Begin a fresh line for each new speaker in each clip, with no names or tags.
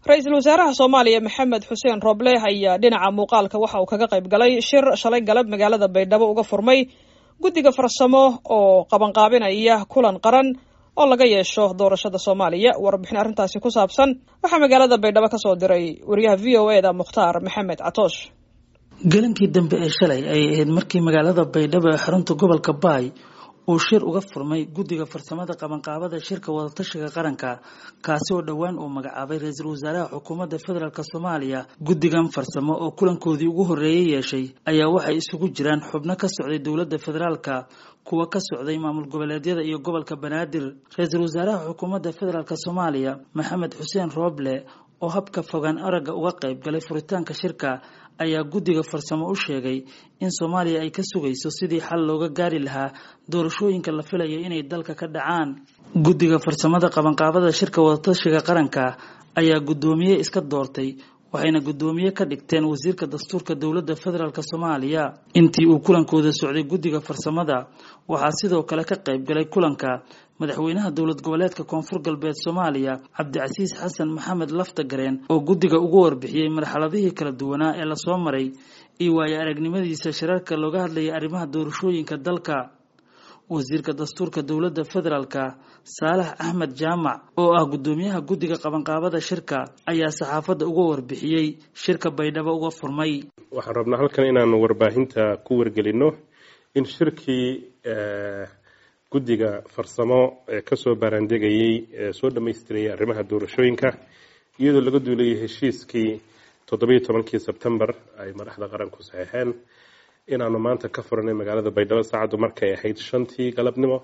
ra-iisul wasaaraha soomaaliya maxamed xuseen roble ayaa dhinaca muuqaalka waxa uu kaga qayb galay shir shalay galab magaalada baydhabo uga furmay guddiga farsamo oo qabanqaabinaya kulan qaran oo laga yeesho doorashada soomaaliya warbixin arrintaasi ku saabsan waxaa magaalada baydhabo ka soo diray wariyaha v o eda mukhtaar maxamed catoosh
gelinkii dambe ee shalay ayay ahayd markii magaalada baydhabo ee xarunta gobolka baay uu shir uga furmay guddiga farsamada qabanqaabada shirka wadatashiga qaranka kaasi oo dhowaan uu magacaabay ra-iisul wasaaraha xukuumadda federaalk soomaaliya guddigan farsamo oo kulankoodii ugu horreeyay yeeshay ayaa waxay isugu jiraan xubno ka socday dowladda federaalka kuwa ka socday maamul goboleedyada iyo gobolka banaadir ra-iisul wasaaraha xukuumadda federaalk soomaaliya maxamed xuseen rooble oo habka fogaan aragga uga qayb galay furitaanka shirka ayaa guddiga farsamo u sheegay in soomaaliya ay ka sugayso sidii xal looga gaari lahaa doorashooyinka la filayo inay dalka ka dhacaan guddiga farsamada qabanqaabada shirka wadatashiga qaranka ayaa guddoomiye iska doortay waxayna guddoomiye ka dhigteen wasiirka dastuurka dowladda federaalk soomaaliya intii uu kulankooda socday guddiga farsamada waxaa sidoo kale ka qayb galay kulanka madaxweynaha dowlad goboleedka koonfur galbeed soomaaliya cabdicasiis xasan maxamed laftagareen oo guddiga ugu warbixiyey marxaladihii kala duwanaa ee lasoo maray iyo waayo aragnimadiisa shirarka looga hadlayay arrimaha doorashooyinka dalka wasiirka dastuurka dowladda federaalka saalax axmed jaamac oo ah guddoomiyaha guddiga qabanqaabada shirka ayaa saxaafadda uga warbixiyey shirka baydhabo uga furmay
waxaan rabnaa halkan inaanu warbaahinta ku wargelino in shirkii guddiga farsamo ee kasoo baaraandegayey ee soo dhammaystirayay arrimaha doorashooyinka iyadoo laga duulayay heshiiskii toddobiyo tobankii sebtembar ay madaxda qaranku saxeexeen inaanu maanta ka furanay magaalada baydhabo saacaddu markay ahayd shantii galabnimo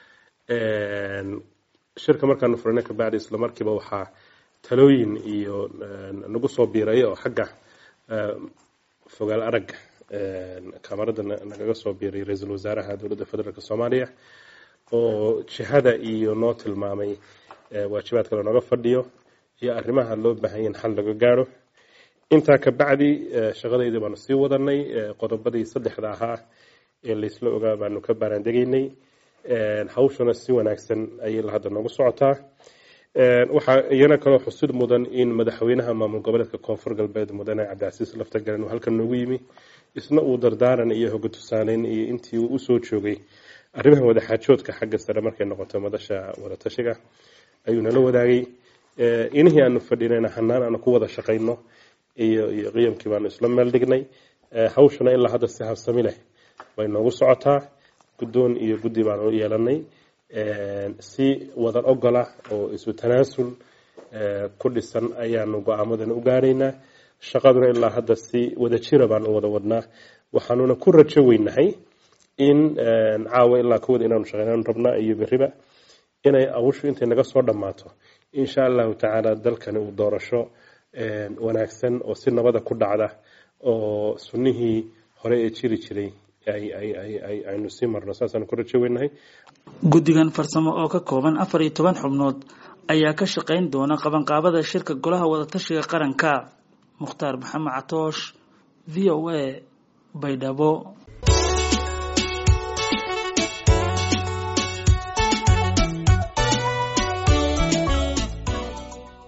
shirka markaanu furanay kabacdi isla markiiba waxaa talooyin iyo nagu soo biiray oo xagga fogaal aragga kaamarada nagaga soo biiray ra-iisul wasaaraha dowladda federaalk soomaaliya oo jihada iyo noo tilmaamay waajibaadka lanooga fadhiyo iyo arrimaha loo baahanya in xal laga gaadho intaa kabacdi shaqadeydii baanu sii wadanay qodobadii saddexda ahaa ee laysla ogaa baanu ka baaraandegaynay hawshuna si wanaagsan ayay hadda noogu socotaa waxaa iyana kaloo xusid mudan in madaxweynaha maamul goboleedka koonfur galbeed mudane cabdicasiis laftagaren uu halkan noogu yimi isna uu dardaaran iyo hoga tusaaleyn iyo intii uu usoo joogay arrimaha wadaxaajoodka xagga sare markay noqoto madasha wadatashiga ayuu nala wadaagay inihii aanu fadhinayna hanaan aanu ku wada shaqayno iyo iyo qiyamkii baanu isla meel dhignay hawshuna ilaa hadda si habsami leh way noogu socotaa guddoon iyo guddi baanu yeelanay si wadan ogola oo isu tanaasul ku dhisan ayaanu go-aamadan u gaaraynaa shaqaduna ilaa hadda si wada jira baan u wada wadnaa waxaanuna ku rajo weynahay in caawa ilaa kuwada inaanu shaqeynaan rabnaa iyo beriba inay awushu intay naga soo dhammaato insha allahu tacaala dalkani uu doorasho wanaagsan oo si nabada ku dhacda oo sunnihii hore ee jiri jiray aynu sii marno saasaanu ku rajo weynahay
guddigan farsamo oo ka kooban afar iyo toban xubnood ayaa ka shaqayn doona qabanqaabada shirka golaha wadatashiga qaranka mukhtaar maxamed catoosh v o a baydhabo